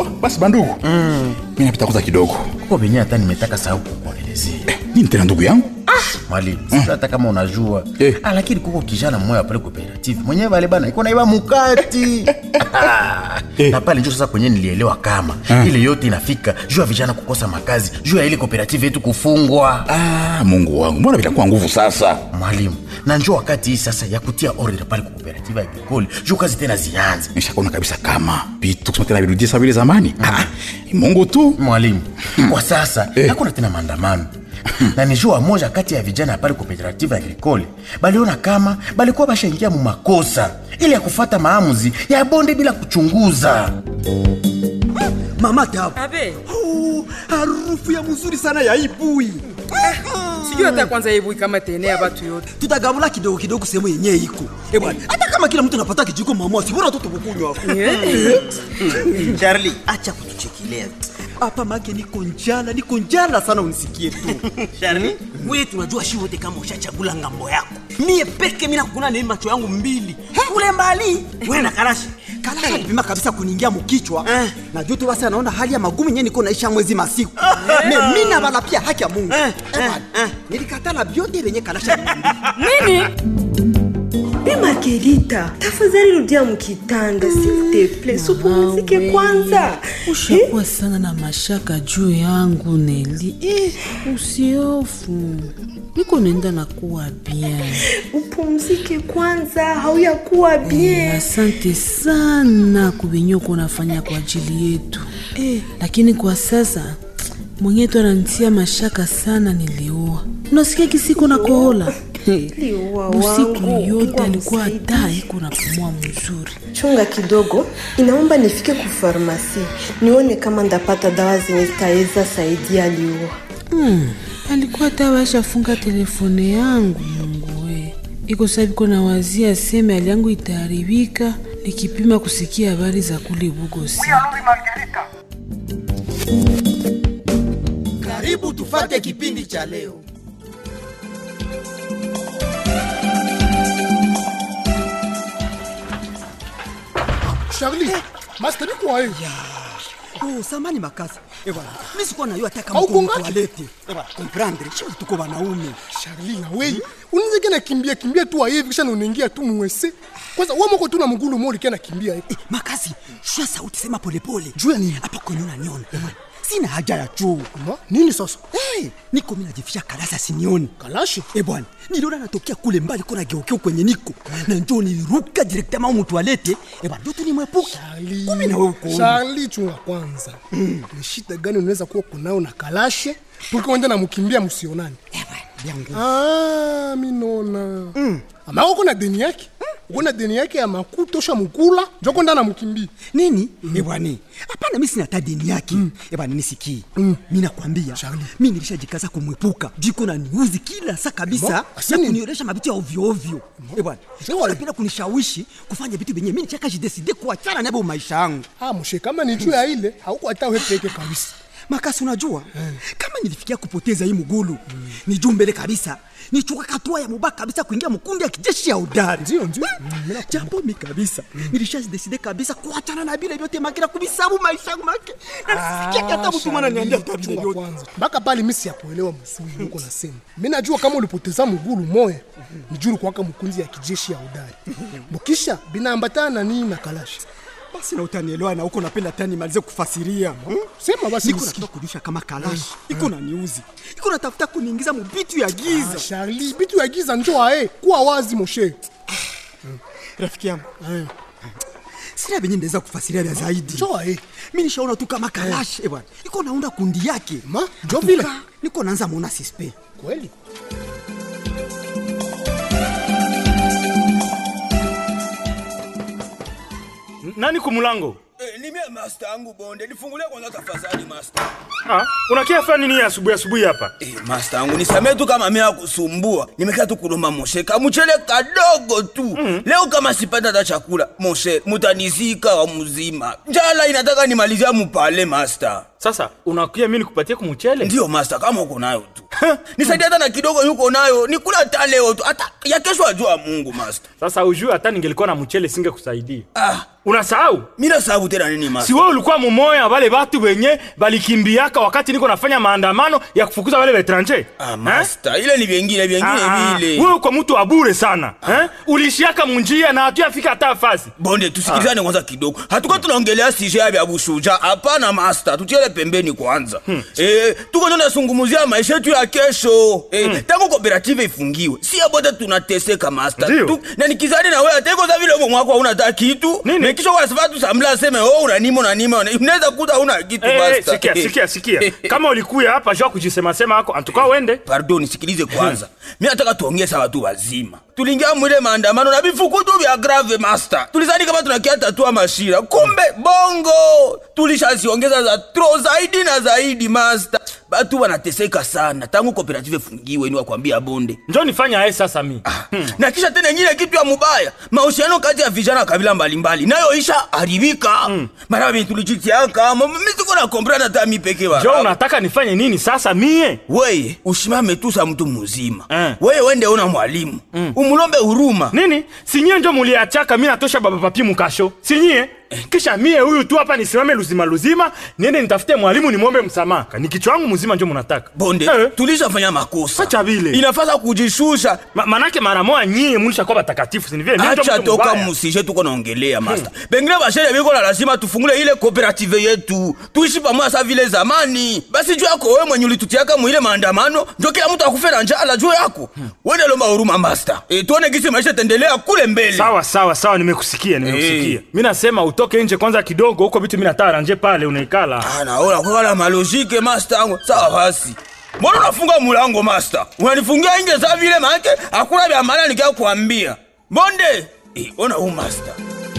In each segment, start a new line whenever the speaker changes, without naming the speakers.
oh, basi bandugu mm. mi napita kwanza kidogo
kuko venye hata nimetaka sahau kukuelezea
eh, nini tena ndugu yangu
mwalimu sijui hata kama unajua
Eh.
Ah, lakini kuko kijana mmoja pale cooperative mwenyewe vale bana iko naiba mukati na pale njo sasa kwenye nilielewa kama ile yote inafika juu ya vijana kukosa makazi juu ya ile cooperative yetu kufungwa
ah, mungu wangu mbona vitakuwa nguvu sasa
mwalimu na njo wakati hii sasa ya kutia order pale kwa cooperative agricole juu kazi tena zianze
nishakaona kabisa kama vitu kusema tena virudie sawa vile zamani ah, ni mungu tu
mwalimu kwa sasa
Eh.
hakuna tena maandamano na ni jua moja kati ya vijana pale cooperative agricole baliona kama balikuwa bashaingia mu makosa ili ya kufata maamuzi ya bonde bila kuchunguza
mama tabu
abe
Oh, harufu ya mzuri sana ya ibui
sijui hata kwanza ibui kama tenea batu yote
tutagabula kidogo kidogo sehemu yenyewe iko Eh bwana hata kama kila mtu anapata kijiko mama si bora tu tukukunywa
Charlie, acha kutuchekelea.
hapa make niko njala niko njala sana unisikie tu
Charlie, wewe tunajua shi wote kama ushachagula ngambo yako. Mie peke mimi nakukuna na macho yangu mbili. Kule mbali, wewe na karashi.
kalasha alipima kabisa kuniingia mukichwa
Eh.
na juu tu basi anaona hali ya magumu yenyewe niko naisha mwezi masiku me mi navala pia haki ya mungu
Eh,
Eh bwana,
eh.
nilikatala vyote venye kalasha aliniambia.
nini
Bi Margarita, tafadhali rudia mkitanda s'il te plaît, supumzike kwanza.
ushakuwa sana na mashaka juu yangu Neli. Eh, usiofu, niko nenda na kuwa bien.
Upumzike kwanza, hauyakuwa
Eh,
bien.
asante sana kubenye uko nafanya kwa ajili yetu eh, lakini kwa sasa mwenyewe tu ananitia mashaka sana. Niliua, unasikia kisiko na kohola Eh,
Liua
usiku
wangu,
yote
Mungu
alikuwa
amsaidie.
hata iko napumua mzuri.
Chunga kidogo, inaomba nifike ku farmasi nione kama ndapata dawa zenye zitaweza saidia liua.
Hmm, alikuwa tawashafunga telefone yangu. Mungu we, iko sabiko na wazia seme hali yangu itaharibika nikipima kusikia habari za kule Bugosi.
karibu tufate kipindi cha leo
Charlie, master ni kwa hiyo.
Oh, samani makasi Eh bwana mi sikuwa najua hata kama
Hauko
uko
ngapi?
mtoalete Eh bwana comprendre shi tuko wanaume
Charlie na wewe. Unaweza kana kimbia kimbia tu hivi kisha unaingia tu mwese. Kwanza wewe mko tu na mgulu mmoja kana kimbia hivi.
Eh, makasi shua sauti sema polepole
Juu ya nini?
hapa kwenye unaniona Eh bwana sina haja ya choo
Ma, nini sasa?
hey, niko mi najifisha kalasa sinioni
Kalashi.
Eh bwana niliona natokea kule mbali kuna geukeu kwenye niko na njoo niliruka directement au mtoalete Eh bwana ndio nimwepuka
Charlie.
kumi na wewe uko
Charlie chunga kwanza. Ni shida gani unaweza kuwa kunao na kalashe? Tukienda na mkimbia msionani.
Eh bwana vyangu
Ah, mi naona. Mm. Ama uko na deni yake? Uko na deni yake ya makuta usha mkula, joko ndana mkimbia.
nini mm. ebwani hapana mi sina hata deni yake mm. ebwani nisikii mm. mi nakwambia mi nilishajikaza kumwepuka jiko na niuzi kila saa kabisa
Mo,
na
asini-
kunioresha mabitu ya ovyo ovyo ebwani wanapenda kunishawishi kufanya vitu vyenye mi nichaka jideside kuachana nabo maisha yangu
Ah, mshe kama ni juu ya ile, hauko hata wewe peke kabisa.
makasi unajua kama nilifikia kupoteza hii mugulu ni juu mbele kabisa nichuka katua ya mubaya kabisa kuingia mkundi ya kijeshi ya udari
Ndio, ndio.
jambo mi kabisa nilishadeside kabisa kuachana na bile vyote makina kubisabu maisha yangu make na nisikia hata mtu mwana niambia hata vile
Chunga
vyote
kwanza mpaka pale mimi siyakuelewa mzuri huko nasema mi najua kama ulipoteza mgulu moya ni juu kwaka mkunzi ya kijeshi ya udari bukisha binaambatana na nini na kalashi
basi na utanielewa na huko napenda tani malize kufasiria hmm?
sema basi
niko
nisikie.
nataka kujusha kama kalashi iko na niuzi iko natafuta kuniingiza mubitu ya giza
Ah, Charlie bitu ya giza njo ae kuwa wazi moshe
rafiki yangu sina venye ndaweza kufasiria vya zaidi
njo ae
mi nishaona tu kama kalashi eh bwana iko naunda kundi yake
Ma, njo vile.
Atuka, niko naanza muona sispe
kweli
nani kumulango
Eh, ni mimi master yangu bonde. Nifungulie kwanza tafadhali master.
ah, unakia fanya nini asubuhi asubuhi hapa
Eh, master yangu nisamee tu kama mimi nakusumbua. Nimekaa tu kulomba moshe kamuchele kadogo tu. Leo kama sipata hata chakula, moshe mutanizika wa mzima. Njala inataka nimalizia mupale master.
sasa unakuya mi nikupatie kumuchele
ndiyo master kama uko nayo tu nisaidia hata na kidogo yuko nayo nikula hata leo tu hata ya kesho ajua mungu master
sasa ujue hata ningelikuwa na mchele singekusaidia
ah,
unasahau
mina sababu tena nini
si
master
wewe ulikuwa mumoya wale watu wenye balikimbiaka wakati niko nafanya maandamano ya kufukuza wale vetranje
ah, master ile ni vyengine vyengine vile
wewe uko mtu wa bure sana eh? ulishiaka munjia na hatuyafika hata fasi
bonde tusikilizane kwanza kidogo hatukuwa tunaongelea sije ya vya bushuja hapana master tutiele pembeni kwanza hmm. e, tuko ndo nasungumuzia maisha yetu ya kesho e, hmm. tangu kooperative ifungiwe siya bote tunateseka master
Ndio.
tu, na nikizani na wewe ateko za vile mwako hauna hata kitu
Nini?
na kisha kwa sababu tusamla aseme oh unanima unanima una- unaweza kuta hauna kitu
Eh, eh,
master
sikia sikia sikia kama ulikuya hapa jua kujisemasema ako antuka uende
pardon sikilize kwanza mi nataka tuongee sawa tu wazima tulingia mwile maandamano na vifukutu vya grave master tulizani kama tunakia tatua mashira kumbe bongo tulishaziongeza za tro zaidi na zaidi master batu wanateseka sana tangu kooperative fungiwe ni wakwambia bonde
njo nifanya aye sasa mi
na kisha tena nyile kitu ya mubaya mahusiano kati ya vijana wa kabila mbalimbali nayo isha haribika mm. mara vile tulijitiaka misiko na komprana hata mi peke
jo
barabu.
unataka nifanye nini sasa mie
weye usimame tu sa mtu mzima
Eh.
weye wende una mwalimu mm. umulombe huruma
nini sinyie njo muliachaka mi natosha baba papi mukasho sinyie kisha mie huyu tu hapa nisimame luzima luzima niende nitafute mwalimu nimwombe msamaha ni kichwa wangu mzima njo munataka
bonde
Eh.
tulishafanya makosa
Acha vile.
inafasa kujishusha
Ma, manake mara moya nyie mulishakuwa batakatifu sinivile mi njo
acha
mtu
toka
mubaya.
musije tuko naongelea master pengine bashere biko na lazima tufungule ile kooperative yetu tuishi pamoja sa vile zamani basi juu yako wewe mwenye ulitutiaka mwile maandamano njo kila mtu akufe na njala juu yako wende lomba huruma master e, tuone gisi maisha tendelea kule mbele
sawa sawa sawa nimekusikia nimekusikia mi nasema utoke nje kwanza kidogo huko vitu mi natara nje pale unaikala
Ah, naona kwa wala malojike master yangu sawa basi mbona unafunga mulango master unanifungia nje sa vile maake hakuna vya maana nikia kuambia bonde eh, ona huu master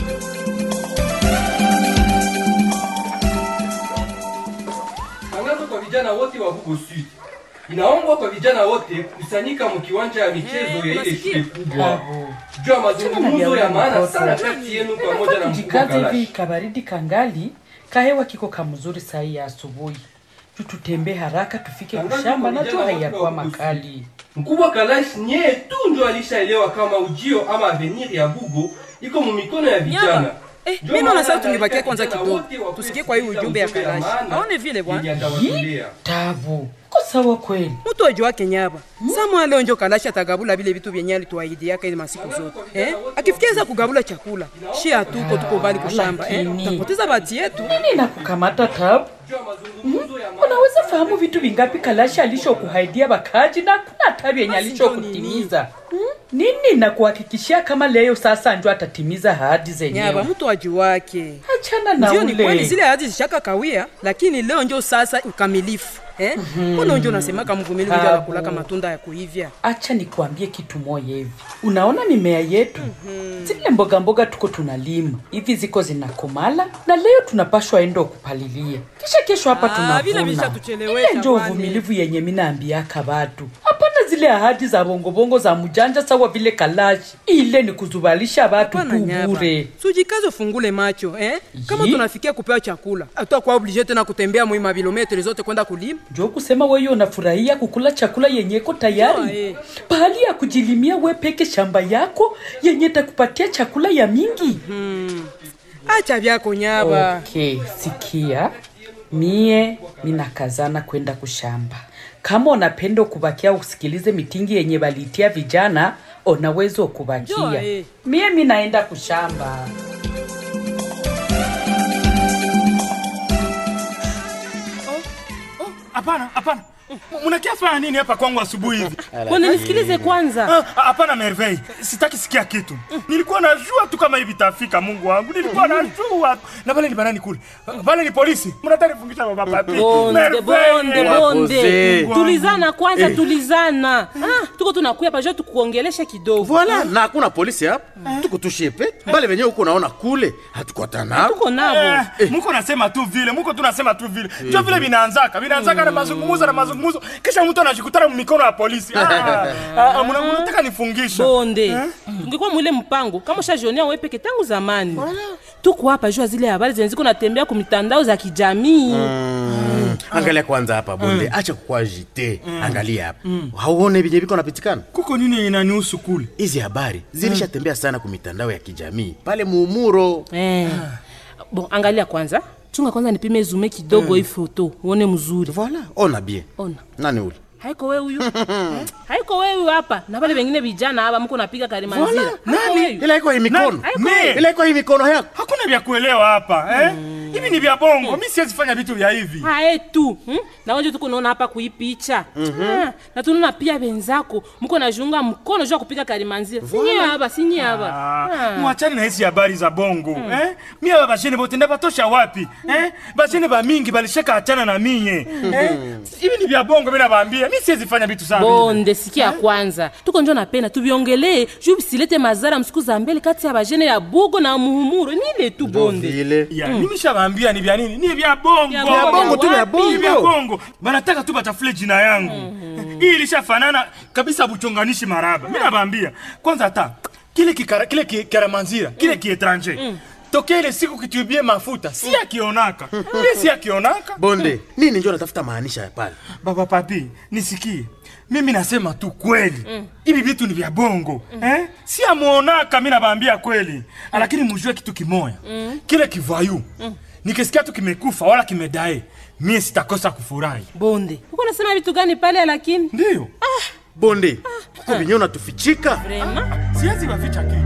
Tangazo kwa vijana wote wa Bugo Sud. Inaombwa kwa vijana wote kusanyika mkiwanja ya michezo ya ile shule kubwa. Jua mazungumzo ya maana sana kati yenu pamoja na mkubwa
jikaze hivi
Kalashi.
kabaridi kangali kahewa kiko kamzuri sahi ya asubuhi tututembee haraka tufike
Tangazo
kushamba
kwa
na
vijana
jua
wote
hayakuwa
wa Bugo Sud.
makali
Mkubwa Kalash nye tu ndio alishaelewa kama ujio ama avenir ya Bugo iko mu mikono ya vijana.
Eh,
Ndio
mimi naona
maana
sasa tungebakia
anataka
kwanza
vijana
kidogo.
wote wakuwe
Tusikie kwa hii
kusikia
ujumbe ya
ujumbe
Kalashi.
maana
Aone vile bwana.
yenye atawatolea.
tabu ko sawa kweli
mtu ajua kenyaba samwa leo njo kalashi atagabula vile vitu vyenye alituahidiaka ile masiku zote eh? akifikiza kugabula chakula shi hatuko tuko bali kushamba eh?
lakini-
tapoteza bati yetu
nini na kukamata tabu Hmm? unaweza fahamu vitu vingapi kalashi alishokuhaidia bakaji na kuna tabu yenye
Basi
alishokutimiza Hmm? nini na kuhakikishia kama leo sasa njo atatimiza ahadi
nyaba
zenyewe
mtu ajuwake
achana na
ndio ni kweli
ule
zile ahadi zishaka kawia lakini leo njo sasa ukamilifu eh? mbona njo nasemaka mvumilivu njo
Tabu.
anakulaka matunda ya kuivya
acha nikuambie kitu moja hivi unaona mimea yetu zile mboga mboga tuko tunalima hivi ziko zinakomala na leo tunapashwa endo kupalilia kisha kesho hapa
Ah, vile
tunavuna
vishatuchelewesha
ile njo
bwana.
uvumilivu yenye minaambiaka batu hapana zile ahadi za bongobongo za mujanja sawa vile kalashi ile ni kuzubalisha batu
Hapana
tu
nyaba.
bure
sujikaze ufungule macho eh? kama
Yi.
tunafikia kupewa chakula atakuwa oblige tena kutembea mwi mabilometri zote kwenda kulima
njo kusema wewe unafurahia kukula chakula yenye iko tayari
Sawa, eh.
pahali ya kujilimia we peke shamba yako yenye takupatia chakula ya mingi
acha vyako nyaba
okay sikia mie minakazana kwenda kushamba kama unapenda kubakia usikilize mitingi yenye balitia vijana unaweza
Njoo,
kubakia
eh.
mie minaenda kushamba
hapana hapana munakia fanya nini hapa kwangu asubuhi hivi
Bwana nisikilize kwanza.
Ah, ah, hapana merveille sitaki sikia kitu nilikuwa najua tu kama hivi tafika mungu wangu nilikuwa najua na pale ni banani kule pale ni polisi mnataka nifungisha baba papi
bonde bonde bonde
Mungu wangu.
tulizana kwanza
Eh.
tulizana ah, tuko tunakuya paja tukuongeleshe kidogo
Voila, na hakuna polisi hapa tuko tushepe bale venyewe huko naona kule hatukwatana
tuko nabo
Eh, muko nasema tu vile muko tu nasema tu vile njo vile vinaanzaka vinaanzaka na mazungumuzo na mazungumuzo kisha mtu anajikutana mikono ya polisi Ah, ah, ah, muna- munataka nifungisha
bonde ungekuwa mwile mpango kama ushajionea wewe peke tangu zamani tuko hapa jua zile habari zenye ziko natembea ku mitandao za kijamii
Mm. Angalia kwanza hapa bonde,
Mm.
acha kukua jite.
Mm.
Angalia hapa.
Mm.
Hauone vyenye viko napitikana?
Kuko nini inanihusu kule?
Hizi habari zilishatembea sana kwa mitandao ya kijamii pale muumuro.
Eh. Bon, angalia kwanza. Chunga kwanza nipime zume kidogo
Mm.
hii foto uone mzuri.
Voilà, ona bien.
Ona.
Nani ule?
Haiko wewe huyu. Eh? Haiko wewe huyu hapa. Na wale wengine vijana hapa mko napiga karimanzira.
Voilà.
Haiko
Nani?
wewe.
Ila iko hii mikono.
Haiko
Me.
wewe.
Ila iko hii mikono yako.
Hakuna vya kuelewa hapa eh? Hivi ni vya bongo. Mi siwezi fanya vitu vya hivi.
hae tu hmm? na wenje tuko naona hapa kuipicha
Mhm.
Ah, na tunaona pia wenzako mko najunga mkono juu ya kupiga karimanzira sinye hapa sinye hapa
Ah, mwachani na hizi habari za bongo eh? mie aba bashene bote ndabatosha wapi eh? bashene bamingi balishaka achana na miye eh? hivi ni vya bongo mi nabaambia mi siwezi fanya vitu sana
bonde sikia kwanza tuko njo napenda tuviongelee juu bisilete mazara msiku za mbele kati ya bajene ya bugo na muhumuro nile tu bonde
ya mm. mimi shabaambia ni vya nini ni vya bongo
Vya bongo, Vya bongo tu, vya wapi? bongo.
Ni vya bongo banataka tu batafule jina yangu hii ilishafanana kabisa buchonganishi maraba mi nabaambia kwanza hata kile kikara, kile ki- karamanzira kile kietranje tokea ile siku kitubie mafuta si akionaka mi si akionaka
Bonde, nini ndio natafuta maanisha ya pale?
baba papi nisikie mimi nasema tu kweli hivi vitu ni vya bongo eh? si amuonaka mi nabaambia kweli lakini mujue kitu kimoya kile kivayu nikisikia tu kimekufa wala kimedae mie sitakosa kufurahi
bonde uko nasema vitu gani pale lakini
ndio
Bonde, kuko vinyo unatufichika.
Vraiment?
siwezi waficha kitu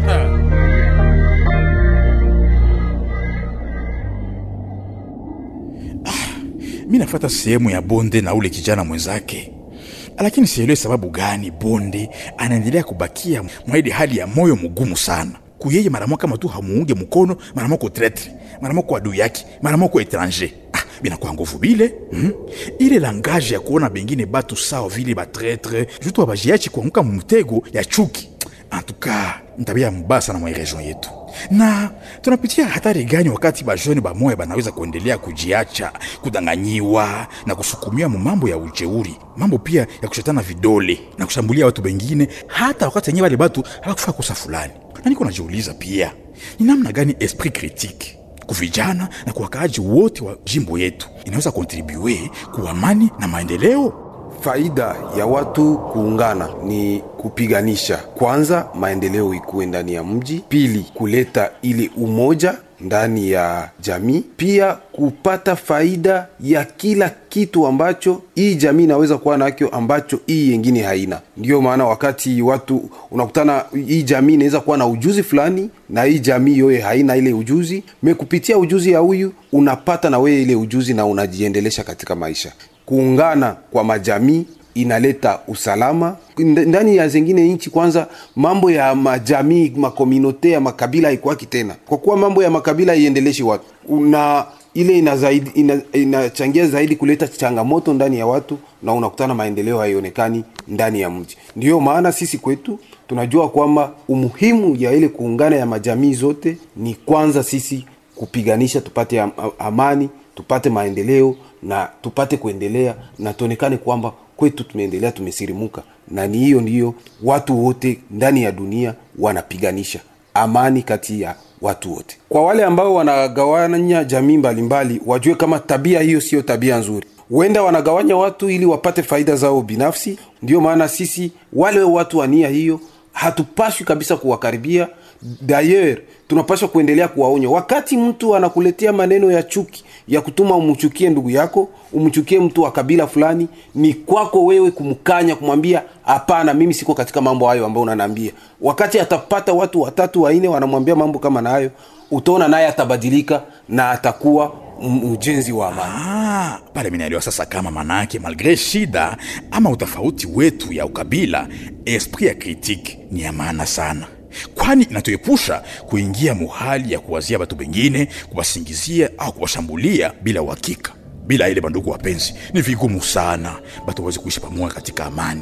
mi nafata sehemu ya bonde na ule kijana mwenzake lakini sielewe sababu gani bonde anaendelea kubakia mwaidi hali ya moyo mgumu sana kuyeye maramo kama tu hamuunge mkono maramo ko tretre maramo ko adui yake maramo ko etranger ah, binakuwa nguvu bile mm? ile langaje ya kuona bengine batu sawa vile batretre jutu abajiachi kuanguka mumtego ya chuki antuka ntabia mbaya sana mwa region yetu na tunapitia hatari gani wakati bajoni bamoya banaweza kuendelea kujiacha kudanganyiwa na kusukumia mu mambo ya ujeuri mambo pia ya kushetana vidole na kushambulia watu bengine hata wakati yenyewe wale batu hawakufaa kosa fulani na niko najiuliza pia ni namna gani esprit critique kuvijana na kwa wakaaji wote wa jimbo yetu inaweza kontribue ku amani na maendeleo
Faida ya watu kuungana ni kupiganisha kwanza maendeleo ikuwe ndani ya mji, pili kuleta ile umoja ndani ya jamii, pia kupata faida ya kila kitu ambacho hii jamii inaweza kuwa nakyo ambacho hii yengine haina. Ndiyo maana wakati watu unakutana, hii jamii inaweza kuwa na ujuzi fulani na hii jamii yoye haina ile ujuzi, me kupitia ujuzi ya huyu unapata na wewe ile ujuzi na unajiendelesha katika maisha. Kuungana kwa majamii inaleta usalama Nd- ndani ya zingine nchi. Kwanza mambo ya majamii makominote ya makabila haikwaki tena, kwa kuwa mambo ya makabila iendeleshi watu na ile ina zaidi, ina, inachangia zaidi kuleta changamoto ndani ya watu na unakutana maendeleo haionekani ndani ya mji. Ndiyo maana sisi kwetu tunajua kwamba umuhimu ya ile kuungana ya majamii zote ni kwanza sisi kupiganisha tupate am, amani tupate maendeleo na tupate kuendelea na tuonekane kwamba kwetu tumeendelea tumesirimuka na ni hiyo ndiyo watu wote ndani ya dunia wanapiganisha amani kati ya watu wote kwa wale ambao wanagawanya jamii mbalimbali wajue kama tabia hiyo siyo tabia nzuri huenda wanagawanya watu ili wapate faida zao binafsi ndio maana sisi wale watu wa nia hiyo hatupashwi kabisa kuwakaribia dayer tunapaswa kuendelea kuwaonya wakati mtu anakuletea maneno ya chuki ya kutuma umchukie ndugu yako umchukie mtu wa kabila fulani ni kwako wewe kumkanya kumwambia hapana mimi siko katika mambo hayo ambayo unanaambia wakati atapata watu watatu wanne wanamwambia mambo kama nayo utaona naye atabadilika na atakuwa m- ujenzi wa amani
Ah, pale minaelewa sasa kama manake malgre shida ama utofauti wetu ya ukabila esprit ya critique ni ya maana sana kwani inatuepusha kuingia muhali ya kuwazia batu bengine kuwasingizia au kuwashambulia bila uhakika bila ile bandugu wapenzi ni vigumu sana batu waweze kuishi pamoja katika amani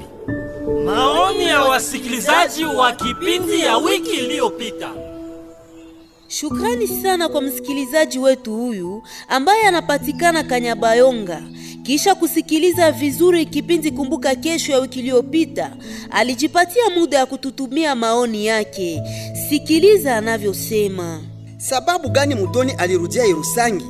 Maoni ya wasikilizaji wa kipindi ya wiki iliyopita.
Shukrani sana kwa msikilizaji wetu huyu ambaye anapatikana Kanyabayonga. Kisha kusikiliza vizuri kipindi Kumbuka Kesho ya wiki iliyopita, alijipatia muda ya kututumia maoni yake. Sikiliza anavyosema.
sababu gani mutoni alirudia Irusangi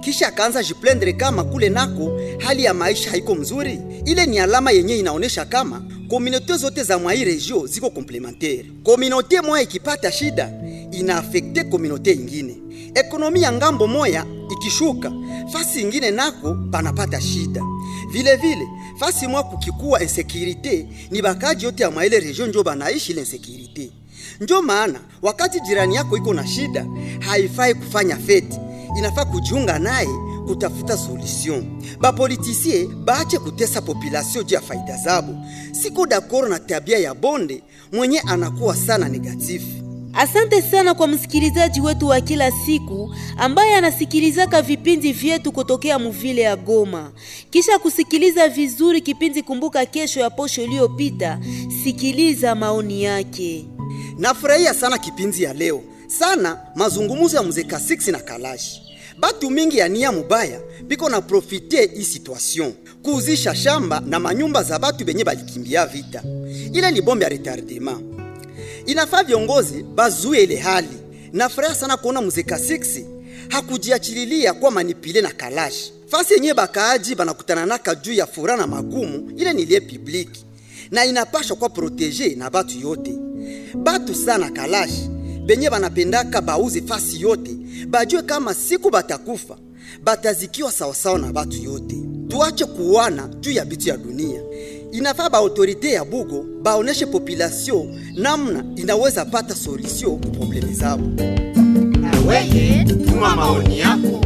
kisha akaanza jiplendre kama kule nako hali ya maisha haiko mzuri. Ile ni alama yenye inaonyesha kama komunote zote za mwai regio ziko komplementaire. Komunote moya ikipata shida inaafekte komunote ingine. Ekonomi ya ngambo moya ikishuka, fasi ingine nako panapata shida. Vile vile fasi mwa kukikuwa insekirite, ni bakaji yote ya mwaile regio njo banaishi ile insekirite. Njo maana wakati jirani yako iko na shida, haifai kufanya feti, inafaa kujiunga naye kutafuta solution. Bapolitisie baache kutesa population juu ya faida zabo. Siko dakoro na tabia ya bonde mwenye anakuwa sana negatifu.
Asante sana kwa msikilizaji wetu wa kila siku ambaye anasikilizaka vipindi vyetu kutokea muvile ya Goma. Kisha kusikiliza vizuri kipindi Kumbuka Kesho ya posho iliyopita, sikiliza maoni yake.
Nafurahia sana kipindi ya leo sana, mazungumzo ya mzee Kasiksi na Kalashi. Batu mingi ya nia mubaya biko na profite hii situation kuuzisha shamba na manyumba za batu benye balikimbia vita. Ile ni bombe ya retardement. Inafaa viongozi bazuie ile hali. Nafurahi sana kuona mzee Kasiksi hakujiachililia kwa manipile na Kalashi. Fasi yenye bakaaji banakutana naka juu ya furaha na magumu, ile ni lie publiki na inapashwa kwa protege na batu yote. Batu sana Kalashi benye banapendaka bauze fasi yote, bajue kama siku batakufa batazikiwa sawasawa na batu yote. Tuache kuwana juu ya bitu ya dunia. Inafaa ba autorite ya Bugo baoneshe population namna inaweza pata solution ku probleme zabo.
Weye, tuma maoni yako.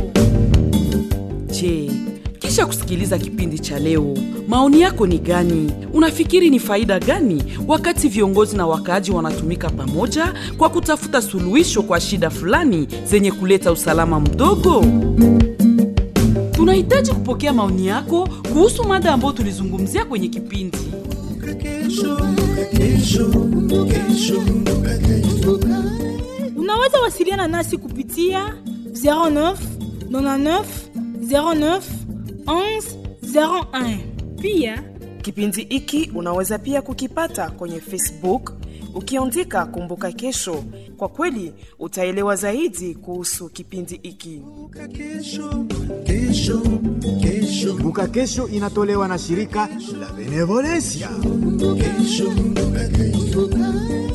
Je, kisha kusikiliza kipindi cha leo, maoni yako ni gani? Unafikiri ni faida gani wakati viongozi na wakaaji wanatumika pamoja kwa kutafuta suluhisho kwa shida fulani zenye kuleta usalama mdogo? Tunahitaji kupokea maoni yako kuhusu mada ambayo tulizungumzia kwenye kipindi.
Unaweza wasiliana nasi kupitia 09 99 09 11 01.
Pia kipindi hiki unaweza pia kukipata kwenye Facebook ukiandika Kumbuka Kesho. Kwa kweli utaelewa zaidi kuhusu kipindi hiki.
Kumbuka Kesho inatolewa na shirika la Benevolencia.
Kesho, kumbuka kesho.